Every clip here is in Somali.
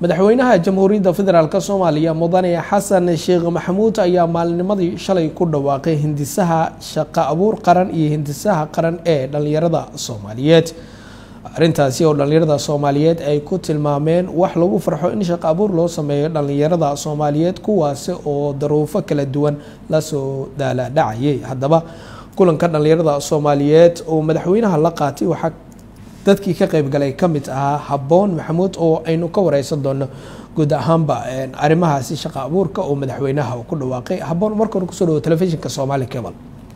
madaxweynaha jamhuuriyadda federaalk soomaaliya mudane xasan sheekh maxamuud ayaa maalinimadii shalay ku dhawaaqay hindisaha shaqo abuur qaran iyo hindisaha qaran ee dhalinyarada soomaaliyeed arrintaasi oo dhalinyarada soomaaliyeed ay ku tilmaameen wax lagu farxo in shaqo abuur loo sameeyo dhalinyarada soomaaliyeed kuwaasi oo daruufo kala duwan lasoo daaladhacayay haddaba kulanka dhalinyarada soomaaliyeed oo madaxweynaha la qaatay waxaa dadkii ka qeybgalay ka mid ahaa habboon maxamuud oo aynu ka wareysan doono guud ahaanba arrimahaasi shaqo abuurka oo madaxweynaha uu ku dhawaaqay habboon marka hore kusoo dhawo telefishinka soomaali cable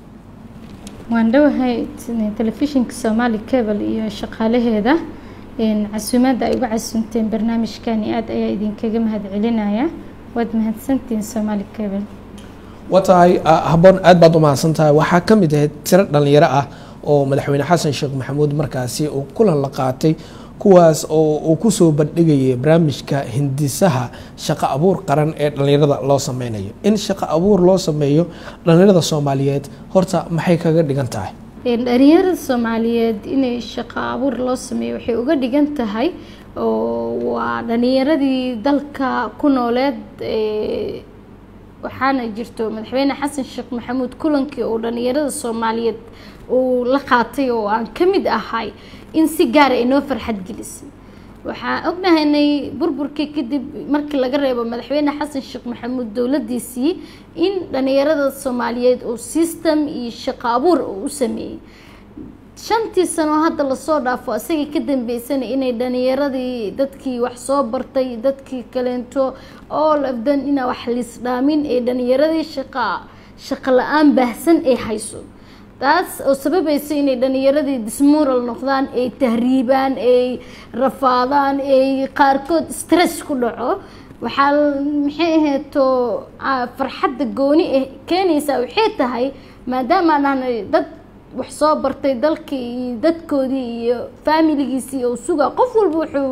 waan dhowahay telefishinka soomaali cable iyo shaqaalaheeda casuumaadda ay uga casuumteen barnaamijkani aada ayaa idinkaga mahad celinaya waad mahadsantihiin soomaali cable waa tahay habboon aad baad u mahadsan tahay waxaa ka mid ahayd tiro dhalinyaro ah oo madaxweyne xasan sheekh maxamuud markaasi uu kulan la qaatay kuwaas oo uu kusoo bandhigayay barnaamijka hindisaha shaqo abuur qaran ee dhalinyarada loo sameynayo in shaqo abuur loo sameeyo dhalinyarada soomaaliyeed horta maxay kaga dhigan tahay dhalinyarada soomaaliyeed inay shaqo abuur loo sameeyo waxay uga dhigan tahay waa dhalinyaradii dalka ku nooleed waxaana jirto madaxweyne xasan sheekh maxamuud kulankii uu dhalinyarada soomaaliyeed uu la qaatay oo aan ka mid ahay in si gaara ay noo farxad gelisay waxaan ognahaynay burburkii kadib markii laga reebo madaxweyne xasan sheekh maxamuud dowladiisii in dhalinyarada soomaaliyeed uu system iyo shaqo abuur uu u sameeyey shantii sano hadda lasoo dhaafo isagii ka dambeysana inay dhalinyaradii dadkii wax soo bartay dadkii kaleento all of them inaa wax liisdhaamin ee dhalinyaradii shaqa shaqo la-aan baahsan ay hayso taas oo sababaysa inay dhalinyaradii dismural noqdaan ay tahriibaan ay rafaadaan ay qaarkood stress ku dhaco waxaa maxay ahayto farxadda gooni ah keenaysaa waxay tahay maadaama aan nahnay dad wax soo bartay dalkii iyo dadkoodii iyo faamiligiisii oo sugaa qof walba wuxuu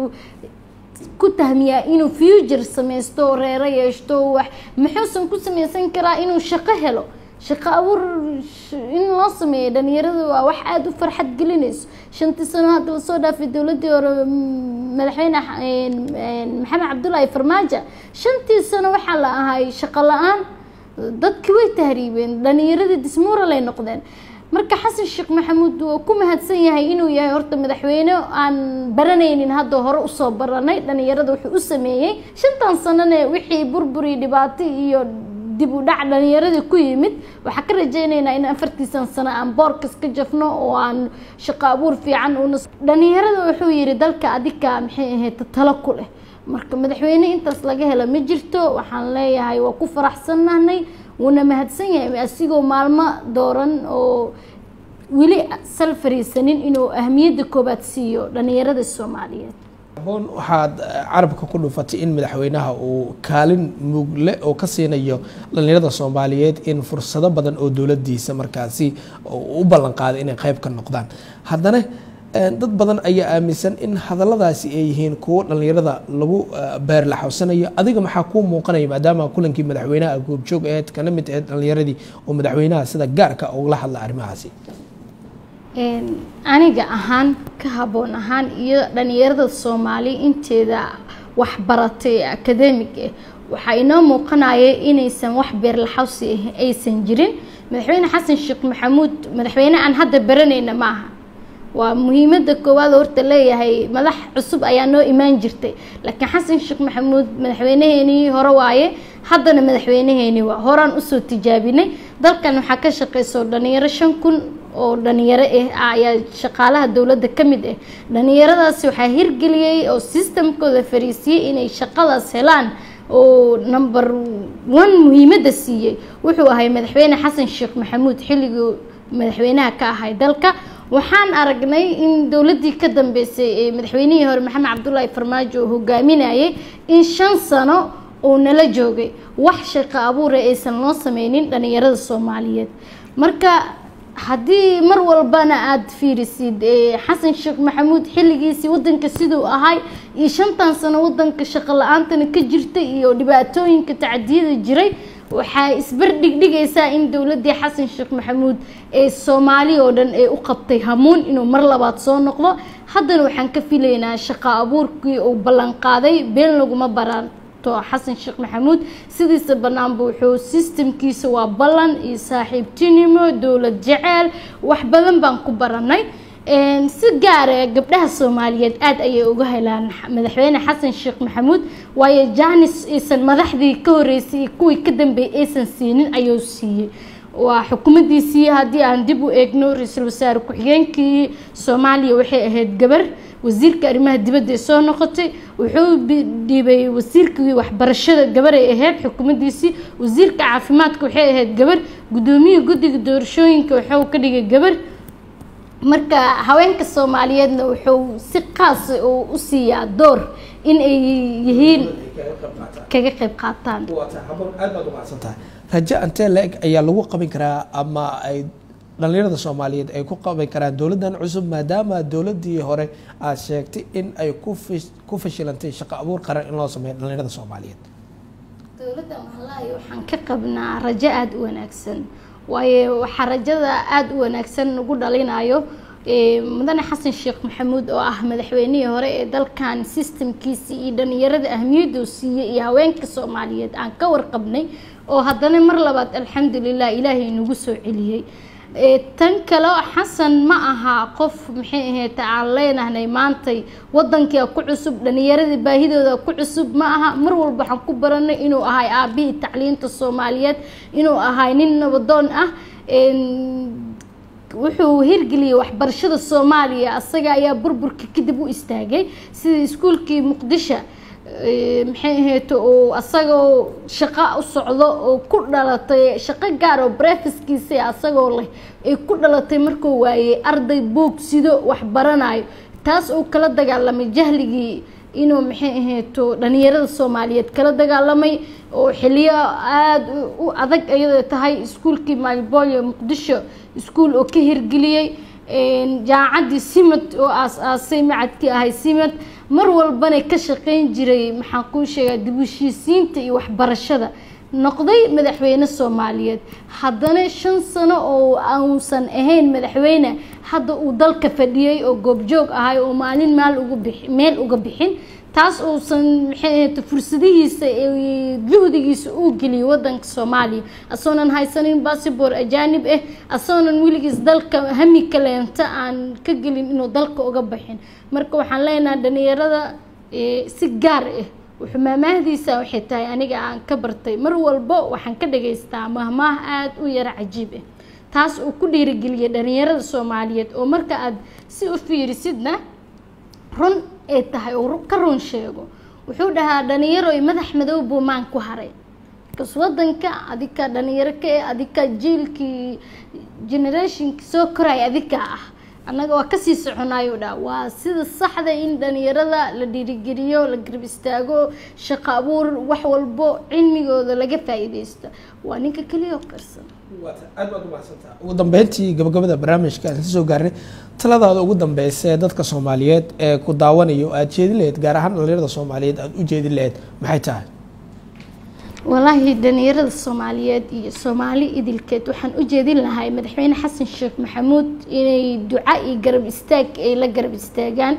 ku tahmiyaa inuu future sameysto reero yeeshto wax muxuusan ku sameysan karaa inuu shaqo helo shaqo abuur in loo sameeyo dhalinyarada waa wax aada u farxad gelinayso shantii sano hadda lasoo dhaafay dowladii hore madaxweyne maxamed cabdullaahi farmaajo shantii sano waxaa la ahay shaqo la-aan dadki way tahriibeen dhalinyaradii dismural ay noqdeen marka xasan sheekh maxamuud waa ku mahadsan yahay inuu yahay horta madaxweyne aan baranaynin hadda hore usoo baranay dhalinyarada wuxuu u sameeyey shantan sanone wixii burburi dhibaato iyo dib u dhac dhalinyaradii ku yimid waxaa ka rajeyneynaa in afartiisan sano aan boorkas ka jafno oo aan shaqo abuur fiican una dhalinyarada wuxuu yihi dalka adika maxay ahayd talo ku leh marka madaxweyne intaas laga helo ma jirto waxaan leeyahay waa ku faraxsannahnay wuuna mahadsan yahay asigoo maalmo dooran oo weli sal fariisanin inuu ahmiyadda koobaad siiyo dhalinyarada soomaaliyeed aboon waxaad carabka ku dhufatay in madaxweynaha uu kaalin muugle oo ka siinayo dhalinyarada soomaaliyeed in fursado badan oo dowladiisa markaasi u ballan qaaday inay qeyb ka noqdaan haddana dad badan ayaa aaminsan in hadalladaasi ay yihiin kuwo dhalinyarada lagu beerlaxowsanayo adiga maxaa kuu muuqanaya maadaama kulankii madaxweynaha goobjoog aheyd kana mid aheyd dhalinyaradii oo madaxweynaha sida gaarka ugala hadla arrimahaasi aniga ahaan ka habboon ahaan iyo dhalinyarada soomaali inteeda waxbaratay ee academic ah waxaa inoo muuqanaya inaysan wax beerlaxawsi aysan jirin madaxweyne xasan sheekh maxamuud madaxweyne aan hadda baranayna maaha waa muhiimada koowaad horta leeyahay madax cusub ayaa noo imaan jirtay laakiin xasan sheekh maxamuud madaxweyneheenii hore waaye haddana madaxweyneheenii waa horaan usoo tijaabinay dalkan waxaa ka shaqeyso dhalinyaro shan kun oo dhalinyaro ah ayaa shaqaalaha dowladda ka mid ah dhalinyaradaasi waxaa hirgeliyey oo systemkooda fariisiyey inay shaqadaas helaan oo number one muhiimadda siiyey wuxuu ahay madaxweyne xasan sheekh maxamuud xilligii madaxweynaha ka ahay dalka waxaan aragnay in dowladdii ka dambeysay ee madaxweynihii hore maxamed cabdullaahi farmaajo uu hogaaminayay in shan sano uu nala joogay wax shaqo abuura aysan loo sameynin dhalinyarada soomaaliyeed marka haddii mar walbana aada fiirisid xasan sheekh maxamuud xilligiisii wadanka siduu ahay iyo shantan sano wadanka shaqo la-aantana ka jirta iyo dhibaatooyinka tacdiyada jiray waxaa isbardhigdhigaysaa in dowladdii xasan sheekh maxamuud ee soomaali oo dhan ee u qabtay hamuun inuu mar labaad soo noqdo haddana waxaan ka filaynaa shaqo abuurkii uu ballanqaaday been laguma baranto xasan sheekh maxamuud sidiisa banaanba wuxuu sistamkiisa waa ballan iyo saaxiibtinimo dowlad jeceel wax badan baan ku baranay si gaara gabdhaha soomaaliyeed aada ayay uga helaan madaxweyne xasan sheekh maxamuud waayo janis aysan madaxdii ka horeysay iyo kuwii ka dambeeyay aysan siinin ayuu siiyey waa xukuumaddiisii haddii aan dib u eegno ra-iisul wasaare ku-xigeenkii soomaaliya waxay ahayd gabar wasiirka arrimaha dibadda ee soo noqotay wuxuu dhiibay wasiirkii waxbarashada gabar ay ahayd xukuumaddiisii wasiirka caafimaadka waxay ahayd gabar gudoomiyihii guddiga doorashooyinka wuxuu ka dhigay gabar marka haweenka soomaaliyeedna wuxuu si qaasa oo u siiyaa door in ay yihiin kaga qayb qaataan aad baad umacsantahay rajo antee la-eg ayaa lagu qaban karaa ama ay dhalinyarada soomaaliyeed ay ku qaban karaan dowladdan cusub maadaama dowladdii hore aad sheegtay in ay ku fashilantay shaqo abuur qaran in loo sameeyo dhalinyarada soomaaliyeed dowladdan wallaahi waxaan ka qabnaa rajo aada u wanaagsan waayo waxaa rajada aada u wanaagsan ugu dhalinayo mudane xasan sheekh maxamuud oo ah madaxweynihii hore ee dalkan sistamkiisii iyo dhalinyarada ahmiyadda uu siiyey iyo haweenka soomaaliyeed aan ka warqabnay oo haddana mar labaad alxamdulilah ilaahay nagu soo celiyey tan kale xasan ma aha qof maxay ahayd aan leenahnay maantay wadankia ku cusub dhalinyaradii baahidooda ku cusub ma aha mar walba waxaan ku baranay inuu ahay aabihii tacliinta soomaaliyeed inuu ahay nin nabadoon ah wuxuu hirgeliyey waxbarashada soomaaliya asaga ayaa burburka kadib u istaagay sida iskuulkii muqdisho maxay ahayd oo asagoo shaqo u socdo oo ku dhalatay shaqo gaar oo brefiskiisa asagoo leh ay ku dhalatay markuu waayey arday boog sido wax baranayo taas uu kala dagaalamay jahligii inuu maxay ahayto dhalinyarada soomaaliyeed kala dagaalamay oo xiliyo aada u adag iyadoo tahay iskuulkii maalboolyo muqdisho iskuul oo ka hirgeliyey jaamacaddii simad oo aas-aasay macadkii ahay simad mar walbana ka shaqeyn jiray maxaan kuu sheegaa dib u heshiisiinta iyo waxbarashada noqday madaxweyne soomaaliyeed haddana shan sano oo uusan ahayn madaxweyne hadda uu dalka fadhiyey oo goobjoog ahay oo maalin maal uga bixi meel uga bixin taas uusan maxay ahayd fursadihiisa juhdigiisa uu geliyay wadanka soomaaliya asoonan haysanin bassibor ajaanib ah asoonan weligiis dalka hami kaleenta aan ka gelin inuu dalka uga baxin marka waxaan leenahay dhalinyarada si gaar ah wuxuu maamaahdiisa waxay tahay aniga aan ka bartay mar walbo waxaan ka dhagaystaa mahmaah aada u yaro cajiib ah taas uu ku dhiirigeliyay dhalinyarada soomaaliyeed oo marka aad si u fiirisidna run ay tahay oo ka run sheego wuxuu dhahaa dhalinyaro madax madow buu maan ku haray kas wadanka adika dhalinyaro ka eh adika jiilkii generationki soo koray adika ah annaga waa kasii soconaayo dhaa waa sida saxda in dhalinyarada la dhiirigeliyo la garab istaago shaqo abuur wax walbo cilmigooda laga faa-iideysto waa ninka keliya oo karsan aad baad umahadsantaa ugu dambeyntii gabagabada barnaamijka aan soo gaarnay taladaada ugu dambeysa ee dadka soomaaliyeed ee ku daawanayo aada jeedin laheyd gaar ahaan dhalinyarada soomaaliyeed aada u jeedin laheyd maxay tahay walaahi dhalinyarada soomaaliyeed iyo soomaali idilkeed waxaan u jeedin lahay madaxweyne xasan sheekh maxamuud inay duca iyo garab istaag ay la garab istaagaan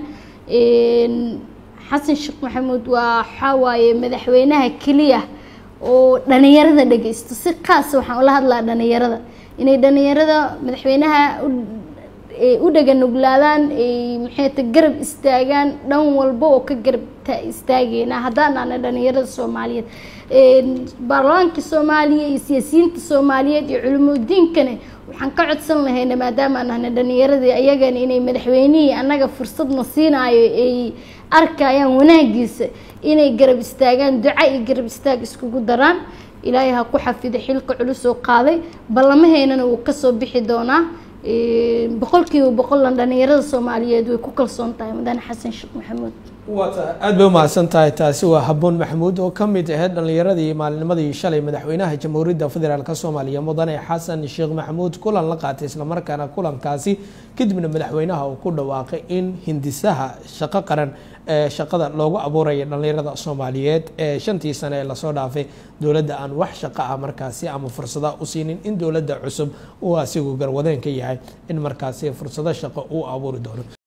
xasan sheekh maxamuud waa waxaa waaye madaxweynaha keliya oo dhalinyarada dhageysto si qaasa waxaan ula hadlaa dhalinyarada inay dhalinyarada madaxweynaha u dhaganuglaadaan ay maxayta garab istaagaan dhan walba oo ka garab istaageynaa haddaanaana dhalinyarada soomaaliyeed baarlamaanka soomaaliya iyo siyaasiyiinta soomaaliyeed iyo culimudiinkana waxaan ka codsan lahayna maadaama nahna dhalinyaradii ayagana inay madaxweynihii annaga fursadna siinaayo ay arkayaan wanaagiisa inay garab istaagaan duca iyo garab istaag iskugu daraan ilaahay ha ku xafido xilka culus oo qaaday ballamaheynana wuu kasoo bixi doonaa boqolkiiba boqollan dhalinyarada soomaaliyeed way ku kalsoon tahay mudane xasan sheekh maxamuud aada bay umahadsan tahay taasi waa haboon maxamuud oo ka mid ahayd dhalinyaradii maalinimadii shalay madaxweynaha jamhuuriyadda federaalk soomaaliya mudane xasan sheekh maxamuud kulan la qaatay islamarkaana kulankaasi kadibna madaxweynaha uu ku dhawaaqay in hindisaha shaqo qaran ee shaqada loogu abuuraya dhallinyarada soomaaliyeed ee shantii sane ee lasoo dhaafay dowladda aan wax shaqo ah markaasi ama fursada u siinin in dowladda cusub uu asigu garwadeen ka yahay in markaasi fursado shaqo uu abuuri doono